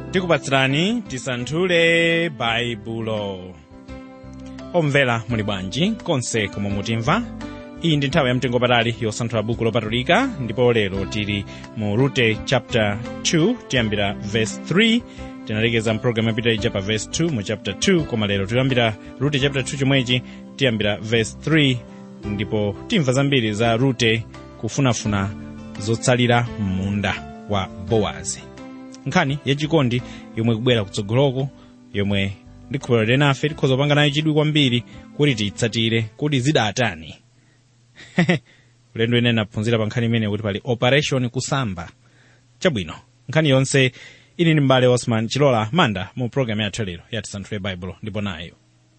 tikupatsirani tisanthule baibulo omvera muli bwanji konse komwe mutimva iyi ndi nthawi yamtengo patali yosanthula buku lopatulika ndipo lero tili mu rute chapter 2 tiyambira verse 3 tinalekeza mpulogalamu yapita ija pa verse 2 mu chapter 2 koma lero tiyambira rute chapter 2 chomwechi tiyambira verse 3 ndipo timva zambiri za rute kufunafuna zotsalira m'munda wa bowazi nkhani yachikondi yomwe kubwera kutsogoloko yomwe ndikhulupirira nafe tikhoza kupanga nayo chidwi kwambiri kuti tiyitsatire kuti zidatani ulendo ine naphunzira pa nkhani imene kuti pali operation kusamba chabwino nkhani yonse ili ndi mbale osman chilola manda mu programu yathu lero yatisanthule baibulo ndipo nayo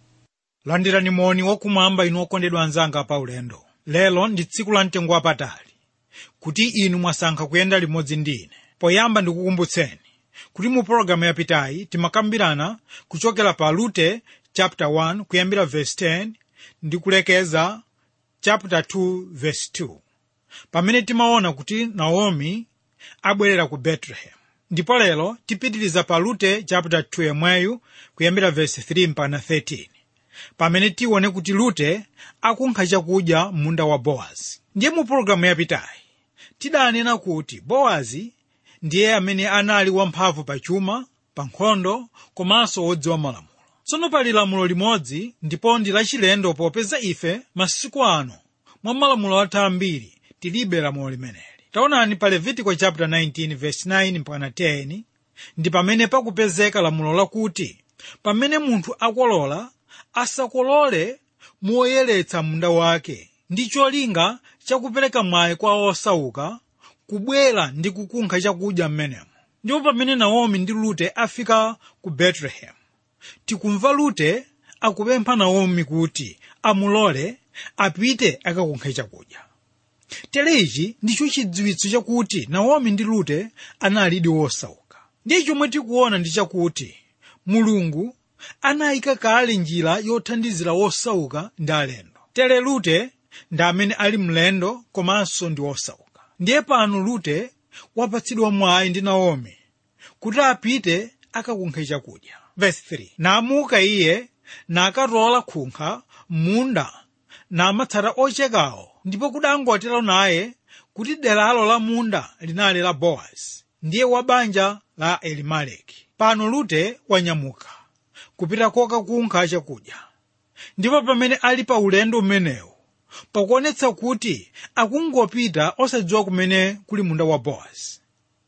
landirani moni wakumwamba inu okondedwa anzanga pa ulendo lero ndi tsiku la mtengo wapatali kuti inu mwasankha kuyenda limodzi ndi ine poyamba ndikukumbutseni kuti mu pologalamu yapitayi timakambirana kuchokera pa rute chapter 1 kuyambira verse 10 ndi kulekeza chapter 2 verse 2 pamene timaona kuti naomi abwerera ku bethlehem ndipo lero tipitiriza pa rute chapter 2 yomweyu kuyambira verse 3 mpaka 13 pamene tione kuti rute akunkha chakudya munda wa bowazi ndiye mu pologalamu yapitayi tidanena kuti bowazi ndiye amene anali wamphamvu pa chuma pa nkhondo komanso wodziwa malamulo tsono pali lamulo limodzi ndipo ndi lachilendo popeza ife masiku ano mwa malamulo athu ambiri tilibe lamulo limeneli taonani pa levitiko chapter 19 verse 9 mpaka 10 ndi pamene pakupezeka lamulo lakuti pamene munthu akolola asakolole moyeretsa munda wake ndi cholinga chakupereka mwayi kwa osauka kubwera ndi kukunkha chakudya m'menemo ndipo pamene naomi ndi rute afika ku bethlehem tikumva rute akupempha naomi kuti amulole apite akakunkhe chakudya tere ichi ndicho chidziwitso chakuti naomi ndi rute analidi wosauka ndiye chomwe tikuona ndi chakuti mulungu anayika kale njira yothandizira wosauka ndi alendo tere rute ndi amene ali mlendo komanso ndi wosauka ndiye pano rute wapatsidwa mwayi ndi naomi kuti apite akakunkhe chakudya verse 3 namuka iye nakatola khunkha munda namatsata ochekawo ndipo kudangotero naye kuti deralo la munda linali la bowazi ndiye wa banja la elimeleki pano rute wanyamuka kupita kokakunkha chakudya ndipo pamene ali pa ulendo umenewu pakuonetsa kuti akungopita osadziwa kumene kuli munda wa bowazi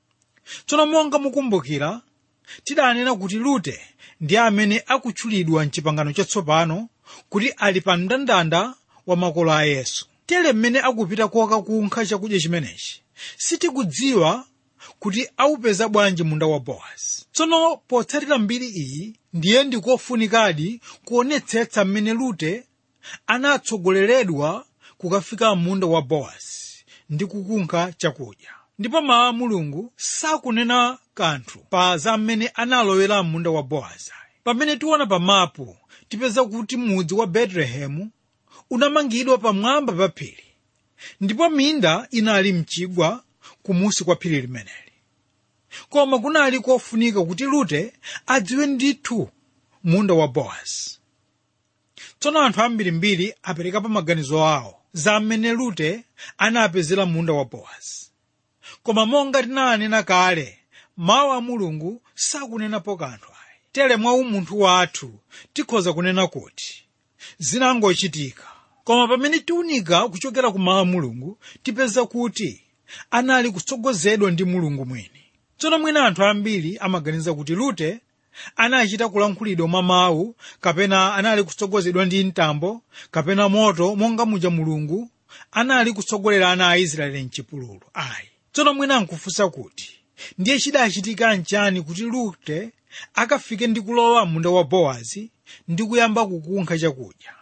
tsono monga mukumbukira tidanena kuti rute ndi amene akutchulidwa mchipangano chatsopano kuti ali pa mndandanda wa makolo a yesu tere mmene akupita kokakunkha chakudya chimenechi sitikudziwa kuti aupeza bwanji munda wa bowazi tsono potsatira mbiri iyi ndiye ndikofunikadi kuonetsetsa mmene rute anatsogoleredwa kukafika munda wa bowazi ndi kukunkha chakudya ndipo mawu a mulungu sakunena kanthu pa za mmene analowera munda wa bowazi pamene tiona pa mapu tipeza kuti mudzi wa betelehemu unamangidwa pamwamba pa phiri ndipo minda inali mchigwa kumusi kwa phiri limeneli koma kunali kofunika kuti rute adziwe ndithu munda wa bowazi tsono anthu ambirimbiri aperekapo maganizo awo za mmene rute anapezera munda wa bowazi koma monga tinanena kale mawu a mulungu sakunenapo kanthu ayi tere mwa umunthu wathu tikhoza kunena kuti zinangochitika koma pamene tiunika kuchokera ku mawu a mulungu tipeza kuti anali kutsogozedwa ndi mulungu mwini tsono mwina anthu ambiri amaganiza kuti rute anachita kulankhulidwa mwa mawu kapena anali kutsogozedwa ndi mtambo kapena moto monga muja mulungu anali kutsogolera ana a israeli mchipululu ayi tsono mwina nkufunsa kuti ndiye chidachitika nchani kuti rute akafike ndi kulowa munda wa bowazi ndi kuyamba kukunkha chakudya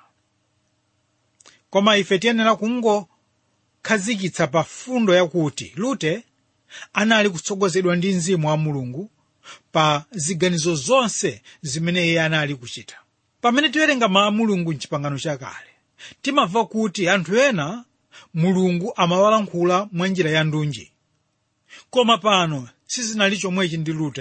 koma ife tiyenera kungokhazikitsa pa fundo yakuti rute anali kutsogozedwa ndi mzimu wa mulungu pa ziganizo zonse zimene iye anali kuchita pamene tiwerenga mawu a mulungu mchipangano chakale timamva kuti anthu ena mulungu amawalankhula mwa njira ya ndunji koma pano sizinali chomwechi ndi rute ayi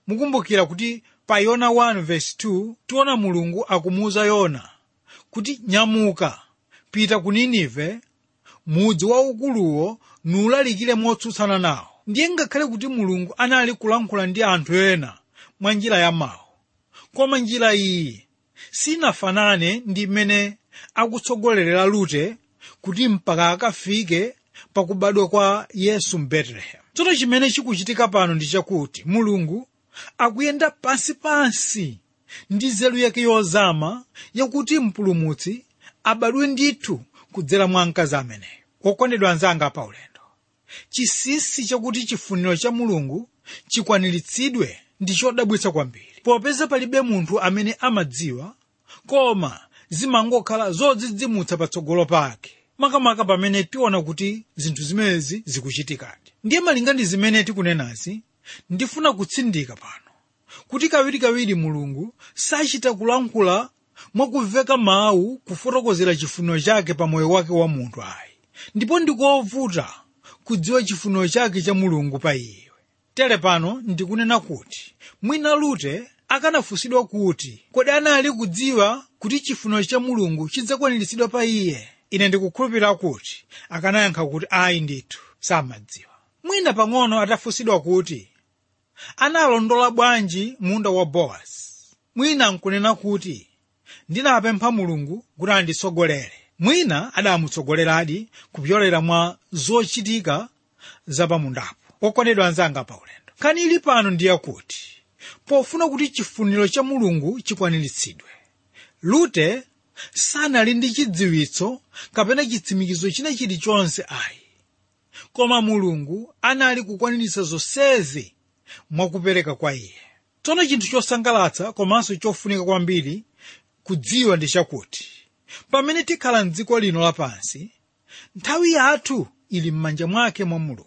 mukumbukira kuti pa yona 1:2 tiona mulungu akumuwuza yona kuti nyamuka pita ku ninive mudzi waukuluwo nuulalikire motsutsana nawo ndiye ngakhale kuti mulungu anali kulankhula ndi anthu ena mwa njira ya mawu koma njira iyi sinafanane ndi mmene akutsogolerera lute kuti mpaka akafike pakubadwa kwa yesu mbetelehem tsono chimene chikuchitika pano ndi chakuti mulungu akuyenda pansipansi ndi nzeru yake yozama yakuti mpulumutsi abadwe ndithu kudzera mwa mkazi ameneyo okondedwa anzanga pa ulendo chinsinsi chakuti chifuniro cha mulungu chikwaniritsidwe ndi chodabwitsa kwambiri popeza palibe munthu amene amadziwa koma zimangokhala zodzidzimutsa patsogolo pake makamaka pamene tiona kuti zinthu zimenezi zikuchitikadi ndiye malinga ndi zimene tikunenazi ndifuna kutsindika pano kuti kawirikawiri mulungu sachita kulankhula mwakuveka mawu kufotokozera chifuniro chake pa moyo wake wa munthu ayi ndipo ndikovuta kudziwa chifuniro chake cha mulungu pa iwe tere pano ndikunena kuti mwina lute akanafunsidwa kuti kodi anali kudziwa kuti chifuniro cha mulungu chidzakwaniritsidwa pa iye ine ndikukhulupirira kuti akanayankha kuti ayi ndithu samadziwa mwina pang'ono atafunsidwa kuti analondola bwanji munda wa bowazi mwina nkunena kuti ndinapempha mulungu kuti anditsogolere mwina adamutsogoleradi kupyolera mwa zochitika zapamundapo okondedwa anzanga pa ulendo nkhani ili pano ndiye kuti pofuna kuti chifuniro cha mulungu chikwaniritsidwe lute sanali ndi chidziwitso kapena chitsimikizo china chilichonse ayi koma mulungu anali kukwaniritsa zonsezi mwakupereka kwa iye tsono chinthu chosangalatsa komanso chofunika kwambiri kudziwa ndi chakuti pamene tikhala mdziko lino lapansi nthawi yathu ili m'manja mwake mwa mulungu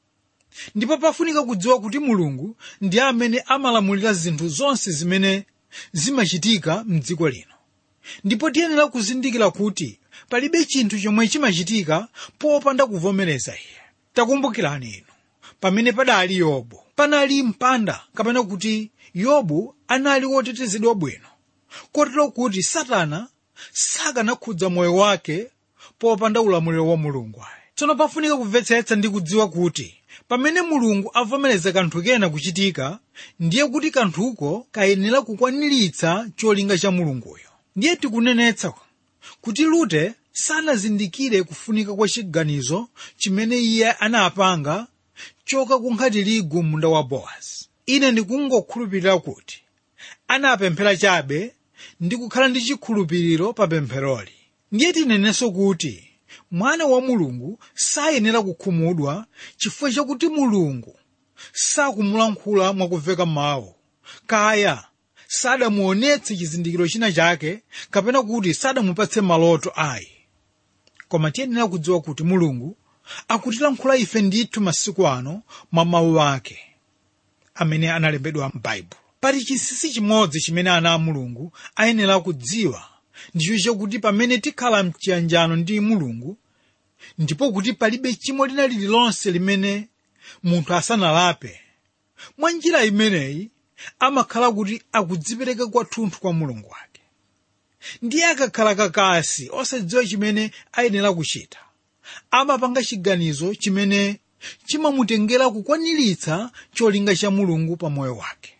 ndipo pafunika kudziwa kuti mulungu ndi amene amalamulira zinthu zonse zimene zimachitika mdziko lino ndipo tiyenera kuzindikira kuti palibe chinthu chomwe chimachitika popanda kuvomereza iye takumbukirani inu pamene padali yobu panali mpanda kapena kuti yobu anali wotetezedwa bwino kotero kuti satana sakanakhudza moyo wake popanda ulamuliro wa mulungu ayi tsono pafunika kumvetsetsa ndi kudziwa kuti pamene mulungu avomereza kanthu kena kuchitika ndiye kuti kanthuko kayenera kukwaniritsa cholinga cha mulunguyo ndiye tikunenetsa kuti lute sanazindikire kufunika kwa chiganizo chimene iye anapanga choka kunkhati ligu munda wa bowazi ine ndikungokhulupirira kuti anapemphera chabe ndi kukhala ndi chikhulupiriro pa pempheroli ndiye tinenenso kuti mwana wa mulungu sayenera kukhumudwa chifukwa chakuti mulungu sakumulankhula mwakuveka mawu kaya sadamuonetse chizindikiro china chake kapena kuti sadamupatse maloto ayi koma tiyenera kudziwa kuti mulungu akutilankhula ife ndithu masiku ano mwa mawu ake amene analembedwa m'baibulo pali chinsinsi chimodzi chimene ana a mulungu ayenera kudziwa ndicho chakuti pamene tikhala mchiyanjano ndi mulungu ndipo kuti palibe chimo lina lililonse limene munthu asanalape mwa njira imeneyi amakhala kuti akudzipereka kwathunthu kwa mulungu wake ndiye akakhala kakasi osadziwa chimene ayenera kuchita amapanga chiganizo chimene chimamutengera kukwaniritsa cholinga cha mulungu pa moyo wake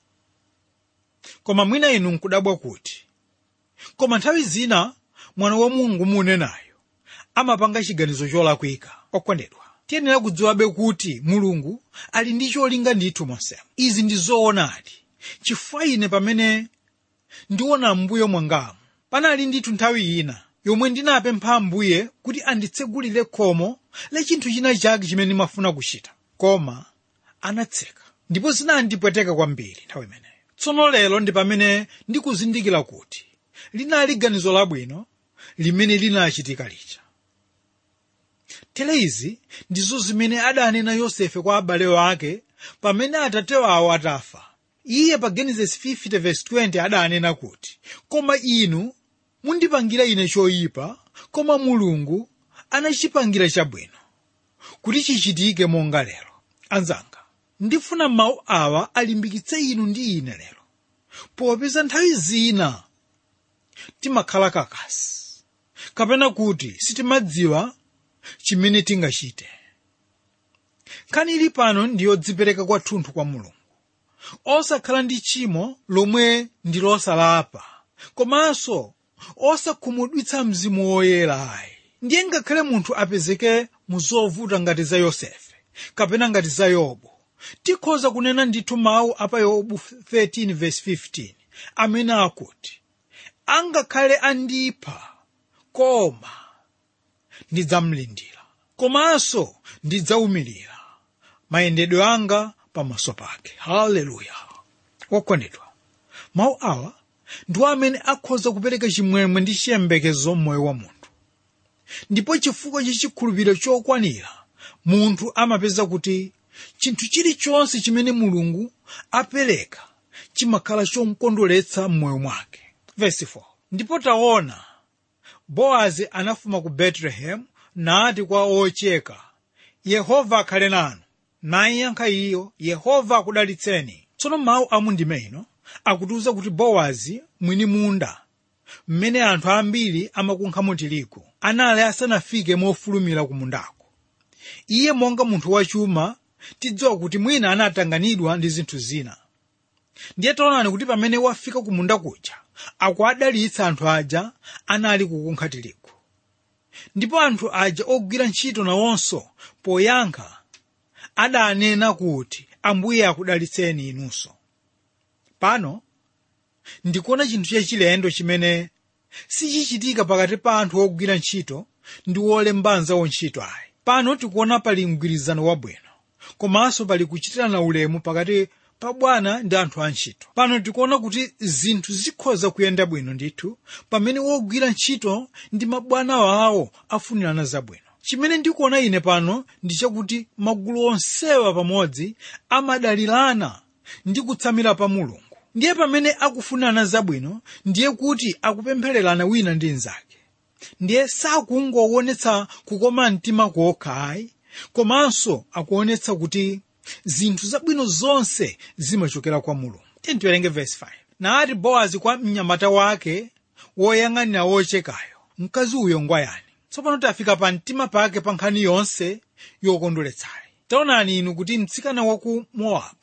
koma mwina inu nkudabwa kuti koma nthawi zina mwana wa mulungu munenayo amapanga chiganizo cholakwika okondedwa tiyenera kudziwabe kuti mulungu ali ndi cholinga ndithu monsemo izi ndi zoonadi chifukwa ine pamene ndiona mbuyo mwangamu panali ndithu nthawi ina yomwe ndinapempha ambuye kuti anditsegulire khomo la chinthu china chake chimene ndimafuna kuchita koma anatseka ndipo zinandipweteka kwambiri nthawi imeneyo tsono lero ndi pamene ndikuzindikira kuti linali ganizo labwino limene linachitika lija tere izi ndizo zimene adanena yosefe kwa abale ake pamene atate wawo atafa iye pa genesis 50:20 adanena kuti koma inu mundipangira ine choyipa koma mulungu anachipangira chabwino kuti chichitike monga lero anzanga ndifuna mawu awa alimbikitse inu ndi ine lero popeza nthawi zina timakhala kakasi kapena kuti sitimadziwa chimene tingachite nkhani ili pano ndiyodzipereka kwathunthu kwa mulungu osakhala ndi tchimo lomwe ndi losalapa komanso osakhumudwitsa mzimu woyera ayi ndiye ngakhale munthu apezeke mu zovuta ngati za yosefe kapena ngati za yobu tikhoza kunena ndithu mawu apa yobu 13:15 amene akuti angakhale andipha koma ndidzamlindira komanso ndidzawumirira mayendedwe anga pamaso pake haleluya wokondedwa mawu awa ndiwo amene akhoza kupereka chimwemwe ndi chiyembekezo m'moyo wa munthu ndipo chifukwa cha chikhulupiriro chokwanira munthu amapeza kuti chinthu chilichonse chimene mulungu apereka chimakhala chomkondweretsa m'moyo mwake Verse 4. ndipo taona bowazi anafuma ku betelehemu nati kwa ocheka yehova akhale nanu nayankha iyo yehova akudalitseni tsono mawu a mundime ino akutiwuza kuti bowazi mwini munda mmene anthu ambiri amakunkhamo tirigu anali asanafike mofulumira ku mundako iye monga munthu wachuma tidziwa kuti mwina anatanganidwa ndi zinthu zina ndiye taonani kuti pamene wafika ku munda kuja akuadalitsa anthu aja anali kukunkha tirigu ndipo anthu aja ogwira ntchito nawonso poyankha adanena kuti ambuye akudalitseni inunso pano ndikuona chinthu chachilendo chimene sichichitika pakati pa anthu ogwira ntchito ndi wolembanza wontchito ayi pano tikuona pali mgwirizano wabwino komanso pali kuchitirana ulemu pakati pa bwana ndi anthu antchito pano tikuona kuti zinthu zikhoza kuyenda bwino ndithu pamene wogwira ntchito ndi mabwana wawo afunirana zabwino chimene ndikuona ine pano ndi chakuti magulu onsewa pamodzi amadalirana ndi kutsamira pa mulungu ndiye pamene akufunirana zabwino ndiye kuti akupemphererana wina ndi mnzake ndiye sakungoonetsa kukoma mtima kokha ayi komanso akuonetsa kuti zinthu zabwino zonse zimachokera kwa mulungu tiwerenge verse 5 nati bowazi kwa mnyamata wake woyang'anira wochekayo mkazi uyo ngwayani tsopano tafika pa mtima pake pa nkhani yonse yokondweretsayi taonani inu kuti mtsikana wa ku mowabu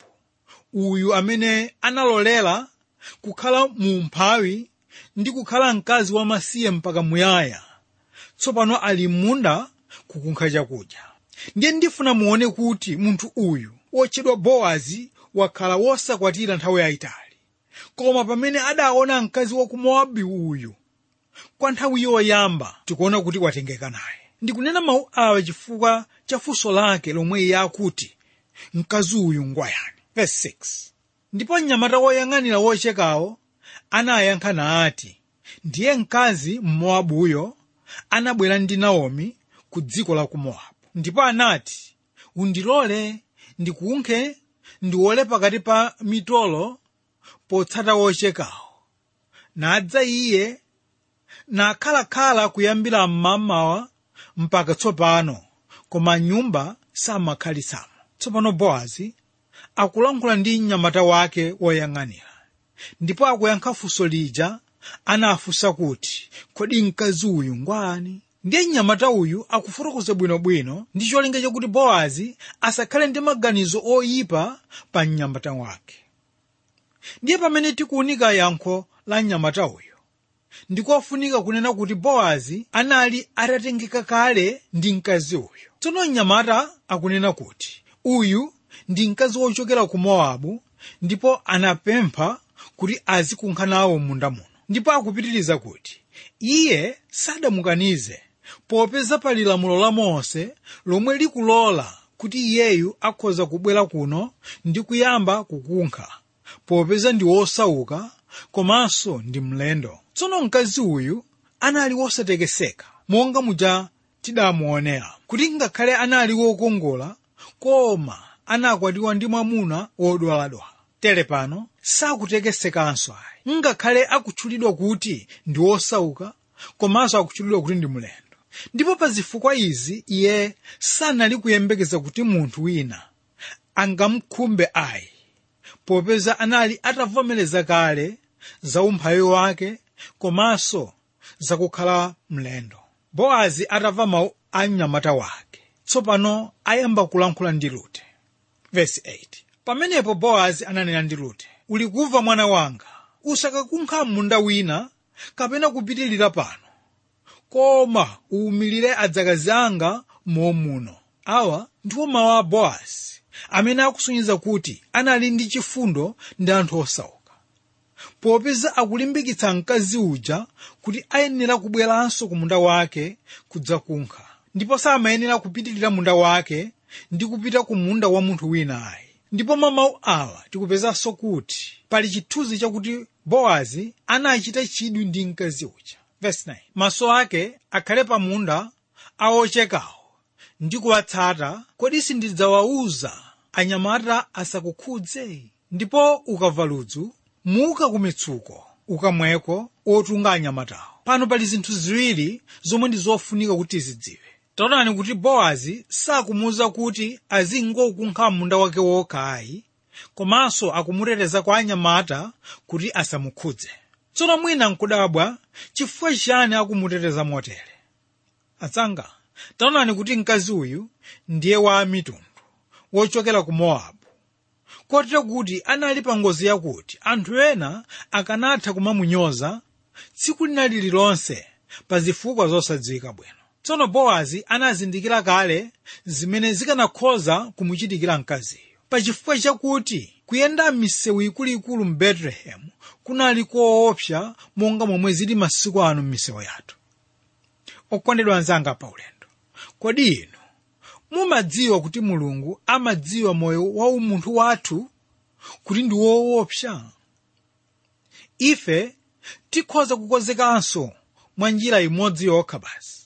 uyu amene analolera kukhala mu mphawi ndi kukhala mkazi wamasiye mpaka muyaya tsopano ali m'munda kukunkha chakudya ndiye ndifuna muone kuti munthu uyu wotchedwa bowazi wakhala wosakwatira nthawi yayitali koma pamene adaona mkazi wa ku mowabu uyu kwa nthawi yoyamba tikuona kuti watengeka naye ndikunena mawu awa chifukwa cha funso lake lomwe iye akuti mkazi uyu ngwayani verse 6 ndipo mnyamata woyang'anira wochekawo anayankha nati ndiye mkazi mmowabuyo anabwera ndi naomi ku dziko la ku mowabu ndipo anati undilole ndikunkhe ndiwole pakati pa mitolo potsata wochekawo nadza iye nakhalakhala kuyambira mmamawa mpaka tsopano koma nyumba samakhalitsamo tsopano bowazi akulankhula ndi mnyamata wake woyang'anira ndipo akuyankha funso lija anafunsa kuti kodi mkazi uyu ngwani ndiye mnyamata uyu akufotokoza bwinobwino ndi cholinga chakuti bowazi asakhale ndi maganizo oyipa pa mnyamata wake ndiye pamene tikuunika yankho la mnyamata uyu ndikofunika kunena kuti bowazi anali atatengeka kale ndi mkazi uyu tsono mnyamata akunena kuti uyu ndi mkazi wochokera ku mowabu ndipo anapempha kuti azikunkha nawo munda muno ndipo akupitiriza kuti iye sadamukanize popeza pali lamulo la mose lomwe likulola kuti iyeyu akhoza kubwera kuno ndi kuyamba kukunkha popeza ndi wosauka komanso ndi mlendo tsono mkazi uyu anali wosatekeseka monga muja tidamuonera kuti ngakhale anali wokongola koma anakwatiwa ndi mwamuna wodwaladwala tere pano sakutekesekanso ayi ngakhale akutchulidwa kuti ndi wosauka komanso akutchulidwa kuti ndi mlendo ndipo pa zifukwa izi iye sanali kuyembekeza kuti munthu wina angamkhumbe ayi popeza anali atavomereza kale za umphawi wake komanso zakukhala mlendo bowazi atamva mawu a mnyamata wake tsopano ayamba kulankhula ndi rute Verse 8. pamenepo bowazi ananena ndi rute uli kumva mwana wanga usakakunkha munda wina kapena kupitilira pano koma uwumilire adzakazi anga momuno awa ndiwo mawu a bowazi amene akusonyeza kuti anali ndi chifundo ndi anthu osauka popeza akulimbikitsa mkazi uja kuti ayenera kubweranso ku munda wake kudzakunkha ndipo samayenera kupitilira munda wake ndi kupita ku munda wa munthu wina ayi ndipo mwa mawu awa tikupezanso kuti pali chithunzi chakuti bowazi anachita chidwi ndi mkazi uja Verse 9. maso ake akhale pa munda awochekawo ndi kuwatsata kodi sindidzawawuza anyamata asakukhudze ndipo ukamva ludzu muka ku mitsuko ukamweko otunga anyamatawo pano pali zinthu ziwiri zomwe ndi zofunika kuti tizidziwe taonani kuti bowazi sakumuwuza kuti azingokunkha munda wake wokha ayi komanso akumuteteza kwa anyamata kuti asamukhudze tsono mwina nkudabwa chifukwa chani akumuteteza motere atsanga taonani kuti mkazi uyu ndiye wa mitundu wochokera ku mowabu kotero kuti anali pa ngozi yakuti anthu ena akanatha kumamunyoza tsiku lina lililonse pa zifukwa zosadziwika bwino tsono bowazi anazindikira kale zimene zikanakhoza kumuchitikira mkaziyo pachifukwa chakuti kuyenda m'misewu ikuluikulu mu betelehemu kunali koopsa monga momwe zili masiku ano m'misewu yathu okondedwa anzanga pa ulendo kodi inu mumadziwa kuti mulungu amadziwa moyo wa umunthu wathu kuti ndi woopsa ife tikhoza kukonzekanso mwa njira imodzi yokha basi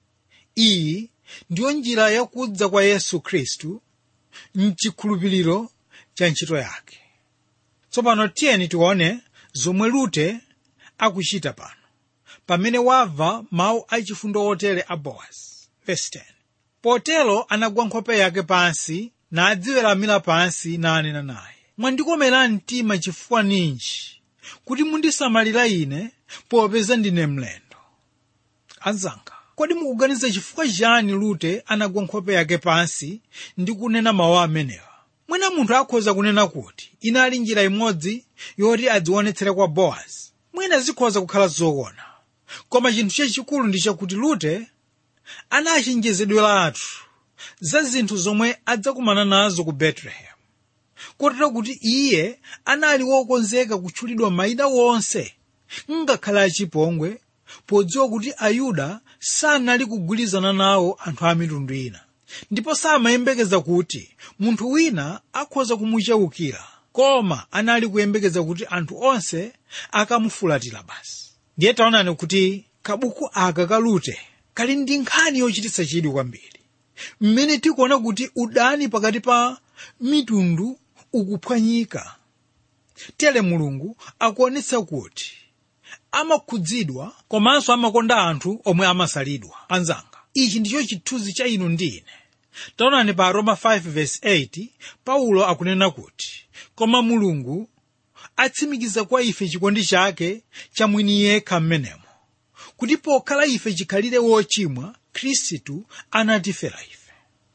iyi ndiyo njira yakudza kwa yesu khristu mchikhulupiriro cha ntchito yake tsopano tiyeni tione zomwe rute akuchita pano pamene wamva mawu achifundo otere a bowazi Verse 10. potero anagwa nkhope yake pansi nadziweramira pansi nanena naye mwandikomera mtima chifukwa ninji kuti mundisamalira ine popeza ndine mlendo anzanga kodi mukuganiza chifukwa chani rute anagwa nkhope yake pansi ndi kunena mawu amenewa mwina munthu akhoza kunena kuti inali njira imodzi yoti adzionetsere kwa bowazi mwina zikhoza kukhala zoona koma chinthu chachikulu ndi chakuti rute anachenjezedweratu za zinthu zomwe adzakumana nazo ku betelehemu kotero kuti iye anali wokonzeka kutchulidwa mayina wonse ngakhale achipongwe podziwa kuti ayuda sanali kugwirizana nawo anthu a mitundu ina ndipo samayembekeza kuti munthu wina akhoza kumucheukira koma anali kuyembekeza kuti anthu onse akamufulatira basi ndiye taonani kuti kabuku aka ka rute kali ndi nkhani yochititsa chidwi kwambiri mmene tikuona kuti udani pakati pa mitundu ukuphwanyika tere mulungu akuonetsa kuti amakhudzidwa komanso amakonda anthu omwe amasalidwa anzanga ichi ndicho chithunzi cha inu ndi ine taonani pa roma 5:8 paulo akunena kuti koma mulungu atsimikiza kwa ife chikondi chake chamwini yekha mmenemo kuti pokhala ife chikhalire wochimwa khristu anatifera ife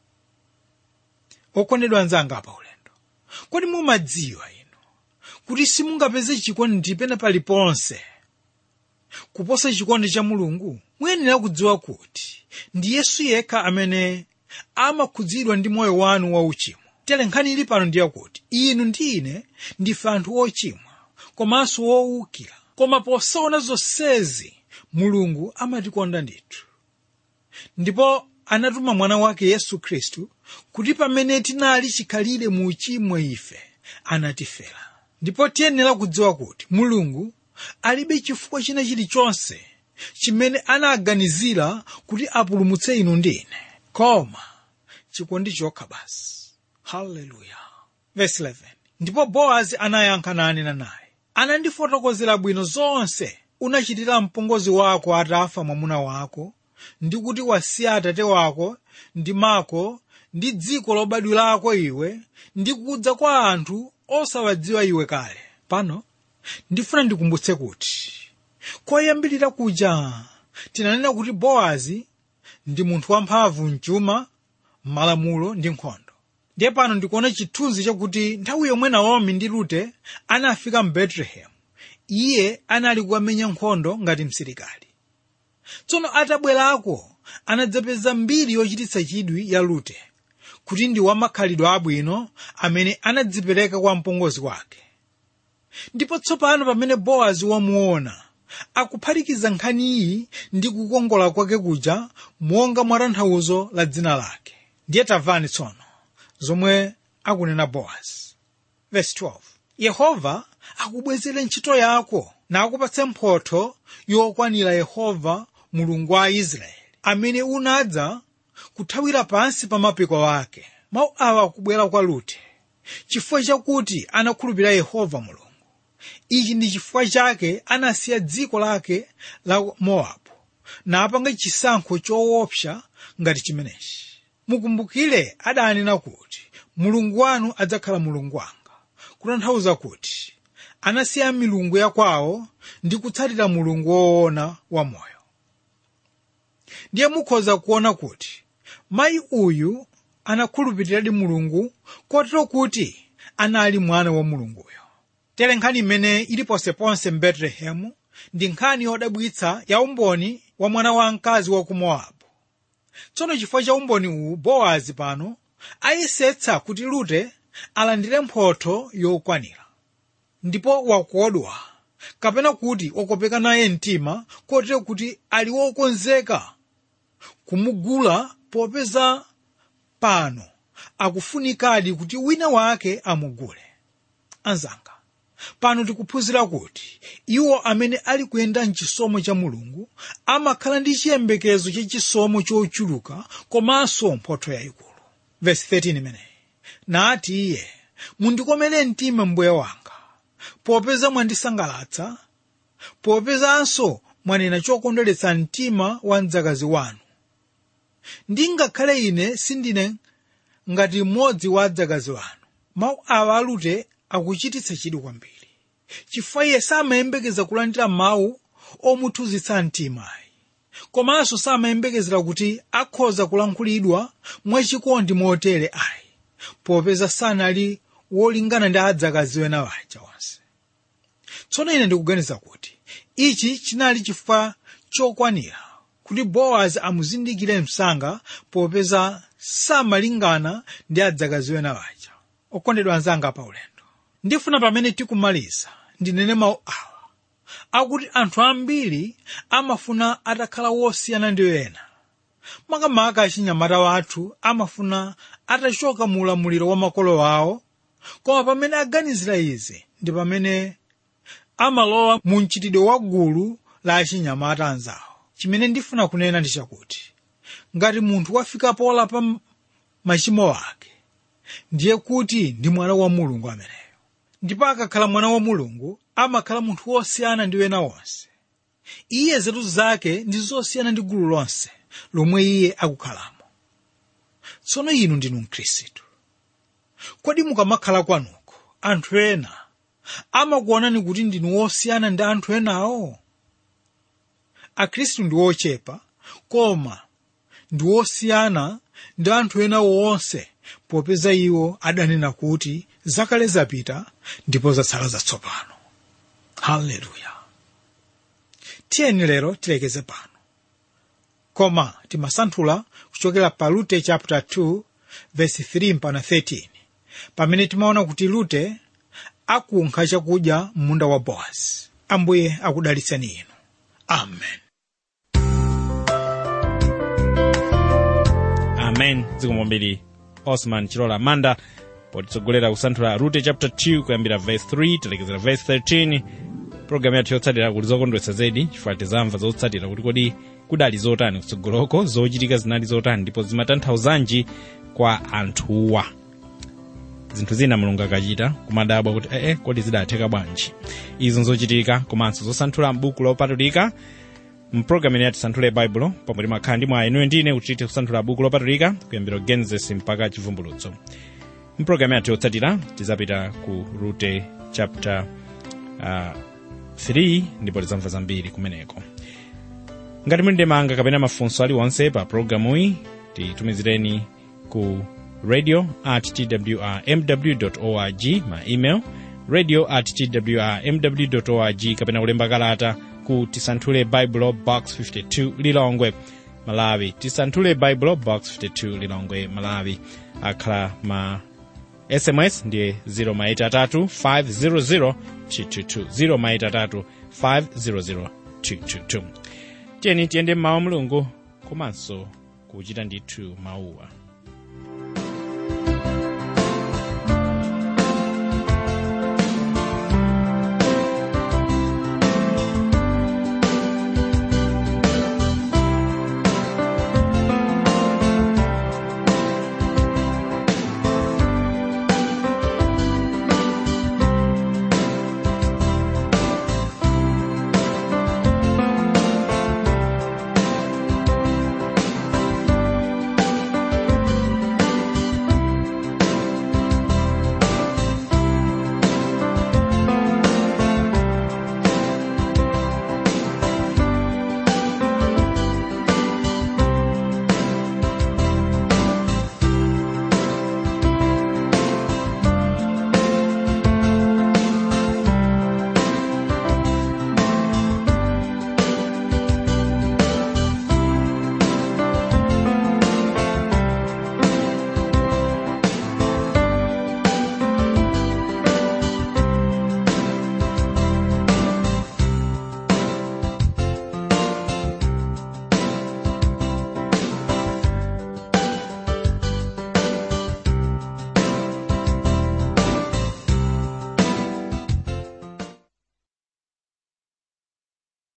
okondedwa anzanga pa ulendo kodi mumadziwa inu kuti simungapeze chikondi pena paliponse kuposa chikondi cha mulungu muyenera kudziwa kuti ndi yesu yekha amene amakhudzidwa ndi moyo wanu wauchimo tere nkhani ili pano ndiye kuti inu ndi ine ndife anthu ochimwa komanso wowukira koma posaona zonsezi mulungu amatikonda ndithu ndipo anatuma mwana wake yesu khristu kuti pamene tinali chikhalire mu uchimo ife anatifera ndipo tiyenera kudziwa kuti mulungu alibe chifukwa china chilichonse chimene anaganizira kuti apulumutse inu ndi ine koma chikondi chokha basi haleluya verse 11 ndipo bowazi anayankha nanena naye anandifotokozera bwino zonse unachitira mpongozi wako atafa mwamuna wako ndi kuti wasiya atate wako ndi mako ndi dziko lobadwirako iwe ndi kudza kwa anthu osawadziwa iwe kale pano ndifuna ndikumbutse kuti koyambirira kuja tinanena kuti bowazi ndi munthu wamphamvu mchuma m'malamulo ndi nkhondo ndiye pano ndikuona chithunzi chakuti nthawi yomwe naomi ndi rute anafika mu betelehemu iye anali kukamenya nkhondo ngati msilikali tsono atabwerako anadzapeza mbiri yochititsa chidwi ya rute kuti ndi wamakhalidwe abwino amene anadzipereka kwa mpongozi wake ndipo tsopano pamene bowazi wamuona akuphatikiza nkhani iyi ndi kukongola kwake kuja monga mwa tanthauzo la dzina lake ndiye tamvani tsono zomwe akunena bowazi verse 12 yehova akubwezere ntchito yako nakupatse mphotho yokwanira yehova mulungu wa israeli amene unadza kuthawira pansi pa mapiko ake mawu awa akubwera kwa rute chifukwa chakuti anakhulupirira yehova mulungu ichi ndi chifukwa chake anasiya dziko lake la mowabu napanga chisankho choopsa ngati chimenechi mukumbukire adanena kuti mulungu wanu adzakhala mulungu wanga kutanthauza kuti anasiya milungu ya kwawo ndi kutsatira mulungu woona wamoyo ndiye mukhoza kuona kuti mayi uyu anakhulupiriradi mulungu kotero kuti anali mwana wa mulunguyo tere nkhani imene ili ponseponse m'betelehemu ndi nkhani yodabwitsa ya umboni wa mwana wamkazi wa ku mowabu tsono chifukwa cha umboni uwu bowazi pano ayesetsa kuti rute alandire mphotho yokwanira ndipo wakodwa kapena kuti wakopeka naye mtima kotero kuti ali wokonzeka kumugula popeza pano akufunikadi kuti wina wake amugule anzanga pano tikuphunzira kuti iwo amene ali kuyenda mchisomo cha mulungu amakhala ndi chiyembekezo cha chisomo chochuluka komanso mphotho yayikulu verse 13 imeneyi nati iye mundikomere mtima mbuye wanga popeza mwandisangalatsa popezanso mwanena chokondweretsa mtima wa mdzakazi wanu ndingakhale ine sindine ngati mmodzi wa adzakazi wanu mawu awa alute akuchititsa chidwi kwambiri chifukwa iye samayembekeza kulandira mawu omuthunzitsa mtimayi komanso samayembekezera kuti akhoza kulankhulidwa mwachikondi motere ayi popeza sanali wolingana ndi adzakazi wena waja onse tsono ine ndikuganiza kuti ichi chinali chifukwa chokwanira kuti bowazi amuzindikire msanga popeza samalingana ndi adzakazi wena waja okondedwa anzanga pa ulendo ndifuna pamene tikumaliza ndinene mawu awa akuti anthu ambiri amafuna atakhala wosiyana ndi ena makamaka achinyamata wathu amafuna atachoka mu ulamuliro wa makolo awo koma pamene aganizira izi ndi pamene amalowa mu mchitidwe wa gulu la achinyamata anzawo chimene ndifuna kunena ndi chakuti ngati munthu wafika polapa machimo ake ndiye kuti ndi mwana wa mulungu ameneyo ndipo akakhala mwana wa mulungu amakhala munthu wosiyana ndi wena wonse iye zetu zake ndi zosiyana ndi gulu lonse lomwe iye akukhalamo tsono inu ndinu mkhristu kodi mukamakhala kwanuko anthu ena amakuonani kuti ndinu wosiyana ndi anthu enawo akhristu ndi ochepa koma ndi wosiyana ndi anthu ena wonse popeza iwo adanena kuti zakale zapita ndipo zatsala zatsopano haleluya tiyeni lero tilekeze pano koma timasanthula kuchokera pa lute chapter 2 verse 3 mpaka 13 pamene timaona kuti lute akunkha chakudya m'munda wa bowazi ambuye akudalitseni inu amen amen zikomo kwambiri osman chilola manda potitsogolera kusanthula rute chapter 2 kuyambira verse 3 telekezera verse 13 programu yathu yotsatira kuli zokondwetsa zedi chifukwa tizamva zotsatira kuti kodi kudali zotani kutsogoloko zochitika zinali zotani ndipo zimatanthauzanji kwa anthuwa zinthu zina mulungu akachita kumadabwa kuti ee kodi zidatheka bwanji izo nzochitika komanso zosanthula m'buku lopatulika mpulogalamu ya tisanthule baibulo pomwe timakhala ndi mwa inuyo ndine kuti tithe kusanthula buku lopatulika kuyambira genesis mpaka chivumbulutso mpulogalamu yathu yotsatira tizapita ku rute chapter uh, 3 ndipo tizamva zambiri kumeneko ngati muli ndemanga kapena mafunso aliwonse pa pulogalamuyi titumizireni ku radio at twrmw org ma email radio at twrmw org kapena kulemba kalata ku tisanthule bible box 52 lilongwe malawi tisanthule bible box 52 lilongwe malawi akhala ma sms ndiye 0maitatu 500 222 0maitatu 500 222 tiyeni tiyende mmawa mulungu komanso kuchita ndithu mawuwa